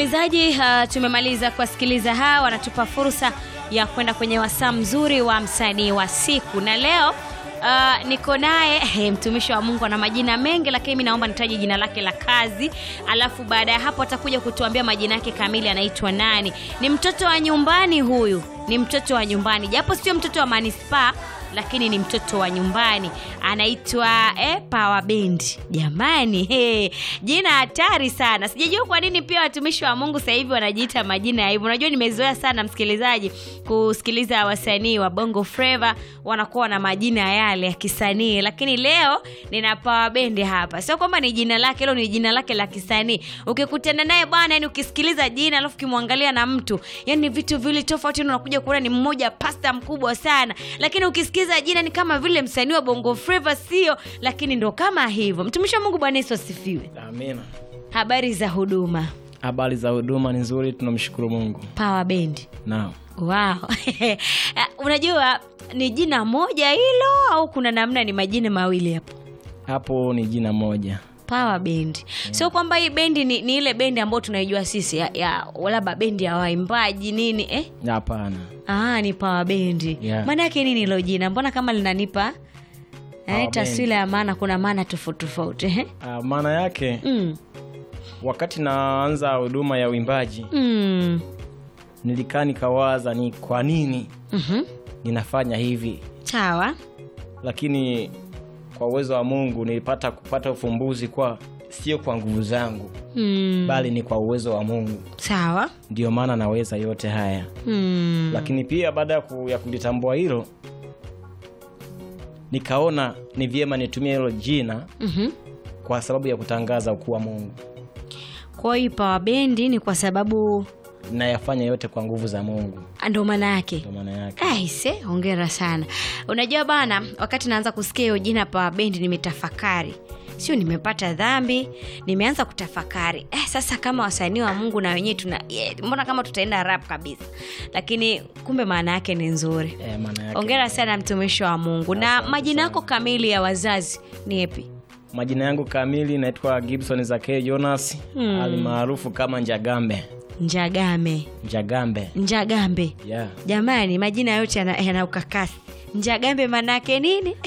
msikilizaji, uh, tumemaliza kuwasikiliza hawa, wanatupa fursa ya kwenda kwenye wasaa mzuri wa msanii wa siku, na leo uh, niko naye eh, mtumishi wa Mungu ana majina mengi, lakini mi naomba nitaje jina lake la kazi, alafu baada ya hapo atakuja kutuambia majina yake kamili, anaitwa nani. Ni mtoto wa nyumbani huyu, ni mtoto wa nyumbani, japo sio mtoto wa manispaa lakini ni mtoto wa nyumbani anaitwa eh, Power Band. Jamani, hey, jina hatari sana. Sijajua kwa nini pia watumishi wa Mungu sasa hivi wanajiita majina ya hivyo. Unajua, nimezoea sana msikilizaji kusikiliza wasanii wa Bongo Flava wanakuwa na majina yale ya kisanii, lakini leo nina Power Band hapa. Sio kwamba ni jina lake, hilo ni jina lake la kisanii. Ukikutana naye bwana, yani ukisikiliza jina alafu ukimwangalia na mtu, yani vitu vile tofauti, unakuja kuona ni mmoja pasta mkubwa sana, lakini ukisikiza jina ni kama vile msanii wa Bongo Flava, sio? Lakini ndo kama hivyo. Mtumishi wa Mungu, Bwana Yesu asifiwe. Amina. Habari za huduma Habari za huduma ni nzuri, tunamshukuru Mungu. Power Band? Naam. Wow. Unajua ni jina moja hilo au kuna namna ni majina mawili hapo? Hapo ni jina moja. Power Band. Sio kwamba hii bendi ni, ni ile bendi ambayo tunaijua sisi ya, ya labda bendi ya waimbaji nini eh? Hapana. Ah, ni Power Band. Yeah. Maana yake nini hilo jina? Mbona kama linanipa eh, Power taswira ya maana, kuna maana tofauti tofauti eh? Ah, maana yake Mm. wakati naanza huduma ya uimbaji Mm. nilikaa nikawaza ni kwa nini Mhm. ninafanya hivi, Sawa. lakini kwa uwezo wa Mungu nilipata kupata ufumbuzi kwa sio kwa nguvu zangu Mm. bali ni kwa uwezo wa Mungu, Sawa. ndio maana naweza yote haya. Mm. Lakini pia baada ya ku- ya kulitambua hilo, nikaona ni vyema nitumie hilo jina Mhm. kwa sababu ya kutangaza ukuu wa Mungu. Kwa hiyo Power Band ni kwa sababu Nayafanya yote kwa nguvu za Mungu, ndo maana yake. ndio maana yake. Aise, hongera sana. Unajua bana, wakati naanza kusikia hiyo jina Power Band nimetafakari, sio nimepata dhambi, nimeanza kutafakari eh, sasa kama wasanii wa Mungu na wenyewe tuna yeah, mbona kama tutaenda rap kabisa, lakini kumbe maana yake ni nzuri. Eh, maana yake. Hongera sana mtumishi wa Mungu. Na Asante majina yako sana. kamili ya wazazi ni yapi? Majina yangu kamili naitwa Gibson Zakei Jonas Hmm. alimaarufu kama Njagambe. Njagame, Njagambe. Njagambe. Yeah. Jamani, majina yote yana, yana ukakasi. Njagambe manake nini?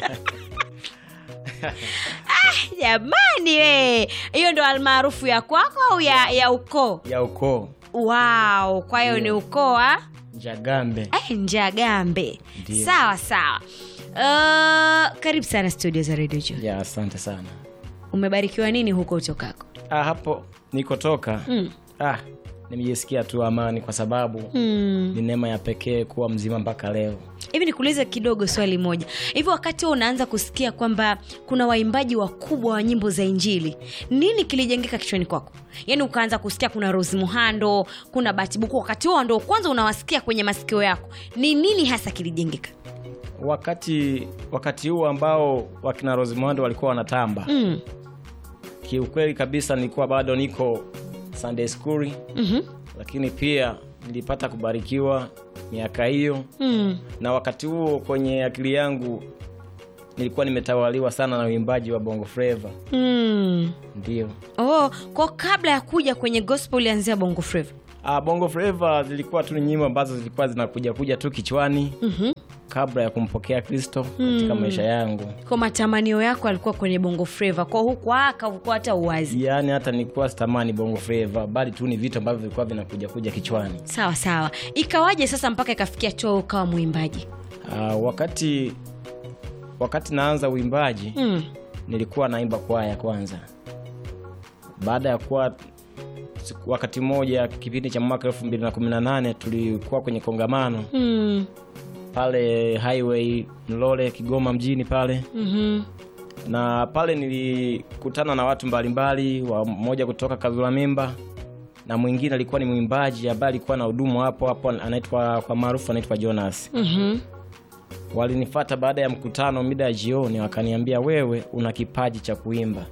ah, jamani we, hiyo ndo almaarufu ya kwako au ya, ya ukoo? Ya ukoo Wow, kwa hiyo ni ukoo wa Njagambe. eh, Njagambe. Ndiyo. Sawa sawa. Uh, karibu sana studio za Radio Joy. Ya, asante sana. Umebarikiwa nini huko utokako? Ah, hapo nikotoka Mm. ah, nimejisikia tu amani kwa sababu Mm. ni neema ya pekee kuwa mzima mpaka leo. hivi nikuulize kidogo swali moja hivi wakati huo unaanza kusikia kwamba kuna waimbaji wakubwa wa nyimbo za injili nini kilijengeka kichwani kwako yaani ukaanza kusikia kuna rose muhando kuna batibuku wakati huo ndo kwanza unawasikia kwenye masikio yako ni nini hasa kilijengeka Wakati wakati huu ambao wakina Rosimond walikuwa wanatamba mm. kiukweli kabisa nilikuwa bado niko Sunday school, mm-hmm. lakini pia nilipata kubarikiwa miaka hiyo, mm. na wakati huo kwenye akili yangu nilikuwa nimetawaliwa sana na uimbaji wa Bongo Flava. mm. Ndio oh, kwa kabla ya kuja kwenye gospel ulianzia bongo flava ah, Bongo Flava zilikuwa tu ni nyimbo ambazo zilikuwa zinakuja kuja tu kichwani mm-hmm. kabla ya kumpokea Kristo katika maisha yangu, kwa matamanio yako alikuwa kwenye bongo flava kwa huku aka huku hata uwazi yaani hata nilikuwa sitamani Bongo Flava, bali tu ni vitu ambavyo vilikuwa vinakuja kuja kichwani. sawa sawa ikawaje sasa mpaka ikafikia chuo ukawa mwimbaji Ah, wakati wakati naanza uimbaji mm. nilikuwa naimba kwaya kwanza. Baada ya kuwa siku- wakati mmoja kipindi cha mwaka elfu mbili na kumi na nane tulikuwa kwenye kongamano Mm. pale highway Mlole Kigoma mjini pale, Mhm. na pale nilikutana na watu mbalimbali, wa mmoja kutoka Kazula Mimba na mwingine alikuwa ni mwimbaji ambaye alikuwa na hudumu hapo hapo, anaitwa kwa maarufu anaitwa Jonas. Mhm. Walinifata baada ya mkutano mida ya jioni, wakaniambia wewe una kipaji cha kuimba,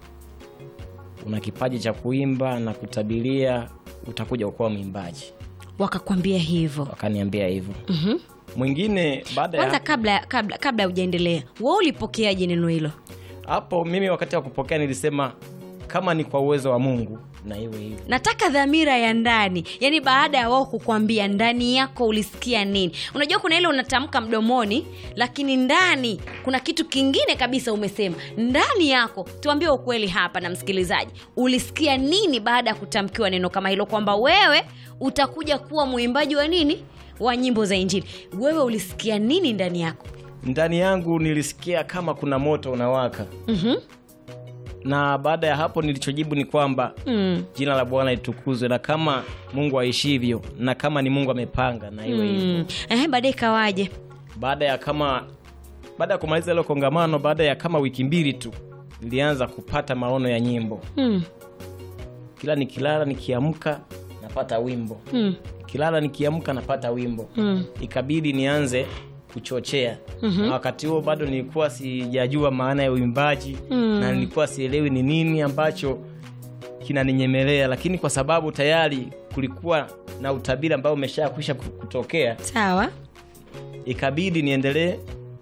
una kipaji cha kuimba na kutabiria utakuja kuwa mwimbaji. wakakwambia hivyo Wakaniambia hivyo. Mhm. Mwingine baada kwanza ya kabla kabla kabla hujaendelea wewe ulipokeaje neno hilo hapo, mimi wakati wa kupokea nilisema kama ni kwa uwezo wa mungu na iwe hivyo nataka dhamira ya ndani yaani baada ya wao kukwambia ndani yako ulisikia nini unajua kuna ile unatamka mdomoni lakini ndani kuna kitu kingine kabisa umesema ndani yako tuambie ukweli hapa na msikilizaji ulisikia nini baada ya kutamkiwa neno kama hilo kwamba wewe utakuja kuwa mwimbaji wa nini wa nyimbo za injili wewe ulisikia nini ndani yako ndani yangu nilisikia kama kuna moto unawaka mm-hmm. na baada ya hapo nilichojibu ni kwamba mm. jina la bwana litukuzwe na kama mungu aishivyo na kama ni mungu amepanga na iwe hivyo mm. eh, baadaye ikawaje baada ya kama baada ya kumaliza ile kongamano baada ya kama wiki mbili tu nilianza kupata maono ya nyimbo mm. kila nikilala nikiamka napata wimbo Mm. kilala nikiamka napata wimbo Mm. ikabidi nianze kuchochea mm-hmm. na wakati huo bado nilikuwa sijajua maana ya uimbaji Mm. na nilikuwa sielewi ni nini ambacho kinaninyemelea lakini kwa sababu tayari kulikuwa na utabiri ambao umeshakwisha ku- kutokea sawa ikabidi niendelee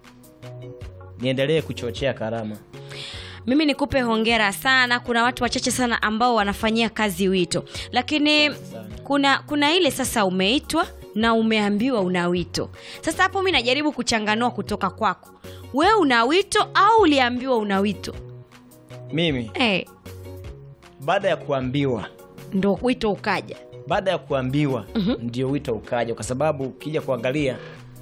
niendelee kuchochea karama mimi nikupe hongera sana kuna watu wachache sana ambao wanafanyia kazi wito lakini kuna kuna ile sasa umeitwa na umeambiwa una wito sasa hapo mi najaribu kuchanganua kutoka kwako wewe una wito au uliambiwa una wito mimi hey, baada ya kuambiwa ndo wito ukaja baada ya kuambiwa Mhm. ndio wito ukaja kwa sababu ukija kuangalia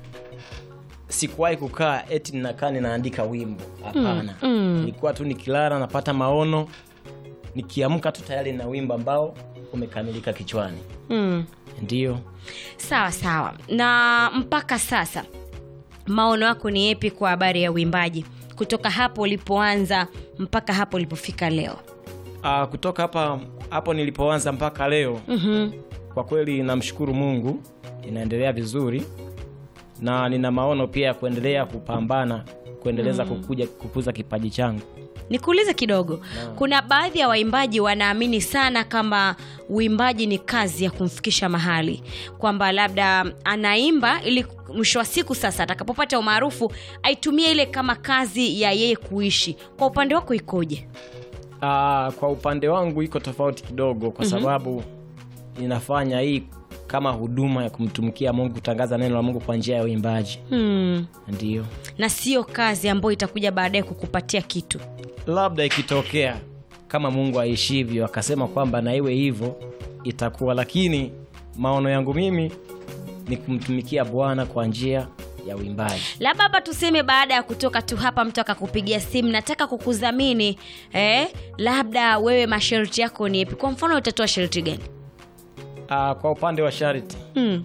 sikuwahi kukaa eti ninakaa ninaandika wimbo hapana Mm, mm. nilikuwa tu nikilala napata maono nikiamka tu tayari na wimbo ambao umekamilika kichwani mm. ndio sawa sawa na mpaka sasa maono yako ni yepi kwa habari ya uimbaji kutoka hapo ulipoanza mpaka hapo ulipofika leo Aa, kutoka hapa hapo nilipoanza mpaka leo mm-hmm. kwa kweli namshukuru mungu inaendelea vizuri na nina maono pia ya kuendelea kupambana kuendeleza kukuja kukuza kipaji changu nikuulize kidogo kuna baadhi ya waimbaji wanaamini sana kama uimbaji ni kazi ya kumfikisha mahali kwamba labda anaimba ili mwisho wa siku sasa atakapopata umaarufu aitumie ile kama kazi ya yeye kuishi kwa upande wako ikoje Aa, kwa upande wangu iko tofauti kidogo kwa sababu ninafanya hii kama huduma ya kumtumikia mungu kutangaza neno la mungu kwa njia ya uimbaji hmm. ndio na sio kazi ambayo itakuja baadaye kukupatia kitu labda ikitokea kama mungu aishivyo akasema kwamba na iwe hivyo itakuwa lakini maono yangu mimi ni kumtumikia bwana kwa njia ya uimbaji labda hapa tuseme baada ya kutoka tu hapa mtu akakupigia simu nataka kukudhamini eh? labda wewe masharti yako ni yepi kwa mfano utatoa sharti gani Aa, kwa upande wa sharti hmm.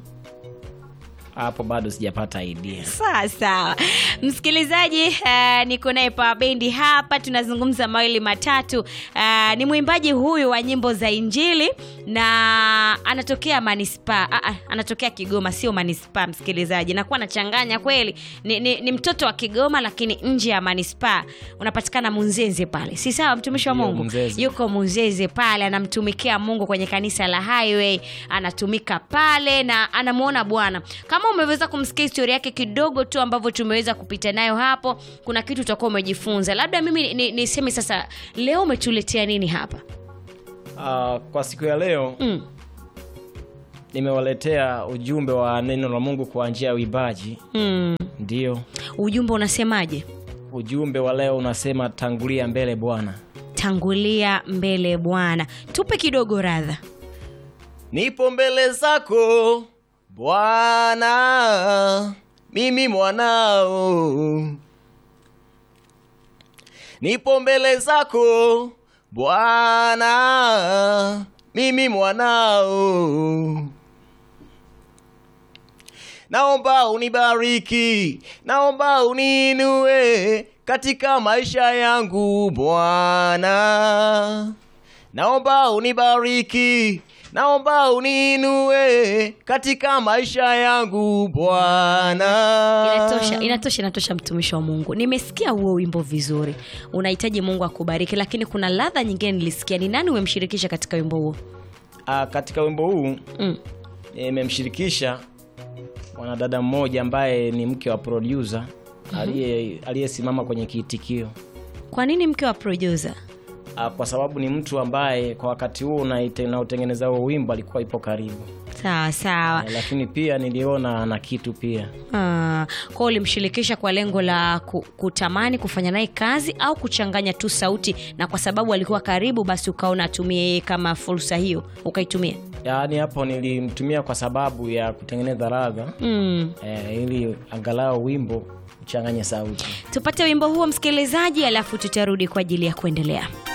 hapo bado sijapata idea sawa sawa msikilizaji uh, niko naye pa bendi hapa tunazungumza mawili matatu uh, ni mwimbaji huyu wa nyimbo za injili na anatokea manispaa uh, uh, anatokea kigoma sio manispaa msikilizaji nakuwa nachanganya kweli ni, ni, ni mtoto wa kigoma lakini nje ya manispaa unapatikana munzenze pale si sawa mtumishi wa Ndio, mungu Munzeze. yuko munzeze pale anamtumikia mungu kwenye kanisa la highway anatumika pale na anamuona bwana kama umeweza kumsikia historia yake kidogo tu ambavyo tumeweza kupita nayo hapo kuna kitu utakuwa umejifunza labda mimi niseme ni, niseme sasa leo umetuletea nini hapa Aa, kwa siku ya leo mm. nimewaletea ujumbe wa neno la mungu kwa njia ya uimbaji Mm. ndio ujumbe unasemaje ujumbe wa leo unasema tangulia mbele bwana tangulia mbele bwana tupe kidogo radha nipo mbele zako bwana mimi mwanao nipo mbele zako bwana mimi mwanao naomba unibariki naomba uniinue katika maisha yangu bwana naomba unibariki naomba uniinue katika maisha yangu bwana inatosha inatosha inatosha mtumishi wa mungu nimesikia huo wimbo vizuri unahitaji mungu akubariki lakini kuna ladha nyingine nilisikia ni nani umemshirikisha katika wimbo huo Ah, katika wimbo huu mm. nimemshirikisha mwanadada mmoja ambaye ni mke wa producer aliye- aliyesimama kwenye kiitikio kwa nini mke wa producer ah, kwa sababu ni mtu ambaye kwa wakati huo unaite- unaotengeneza huo wimbo alikuwa ipo karibu sawa sawa Eh, lakini pia niliona ana kitu pia Ah, kwao ulimshirikisha kwa lengo la ku- kutamani kufanya naye kazi au kuchanganya tu sauti na kwa sababu alikuwa karibu basi ukaona atumie yeye kama fursa hiyo ukaitumia yaani hapo nilimtumia kwa sababu ya kutengeneza radha mm. eh, ili angalau wimbo uchanganye sauti tupate wimbo huo msikilizaji alafu tutarudi kwa ajili ya kuendelea